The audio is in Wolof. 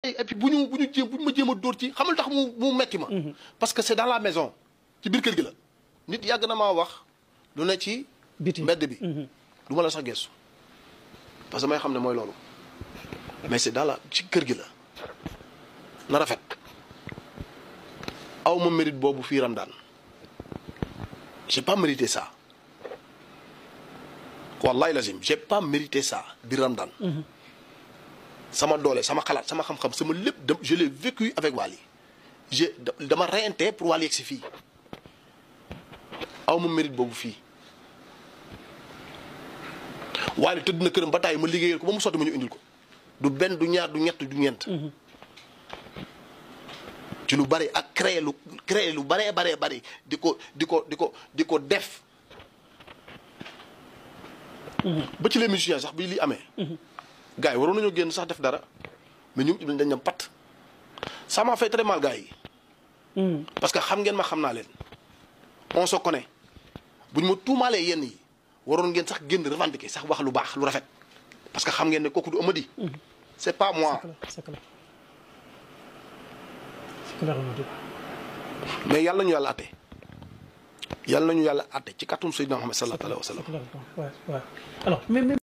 et puis bu ñu bu ñu jéem bu ñu ma jéem a dóor ci xamal tax mu mu metti ma. parce que c'est dans la maison ci biir kër gi la. nit yàgg na maa wax lu ne ci. biti mbedd bi. du ma la sax gestu parce que may xam ne mooy loolu mais c'est dans la ci kër gi la na rafet aw ma mérite boobu fii Ramadan j'ai pas mérité ça wallahi lazim j'ai pas mérité ça biir Ramadan sama doole sama xalaat sama xam-xam sama lépp de je l'ai vécu avec Wally j'ai dama reyante pour Wally yegg si fii aw ma mérite boobu fii Wally tëdd na këram ba tàyyi ma liggéeyal ko ba mu sotti ma ñu indil ko du benn du ñaar du ñett du ñeent ci lu bari ak créer lu créer lu baree baree bari di ko di ko di ko di ko def ba ci les musiciens sax bi li amee gars yi waroon nañoo génn sax def dara mais ñu dañ dem pat ça m'a fait très mal gars yi parce que xam ngeen ma xam naa leen on se connaît bu ñu ma tuumaalee yenn yi waroon ngeen sax génn revendiquer sax wax lu baax lu rafet parce que xam ngeen ne kooku du Amady c'est pas moi c'est clair c'est clair mais yàlla nañu yàlla atte yàlla nañu yàlla atte ci kàttum Seydina Muhammad sallallahu alayhi wa sallam c'est clair waaw waaw alors mais mais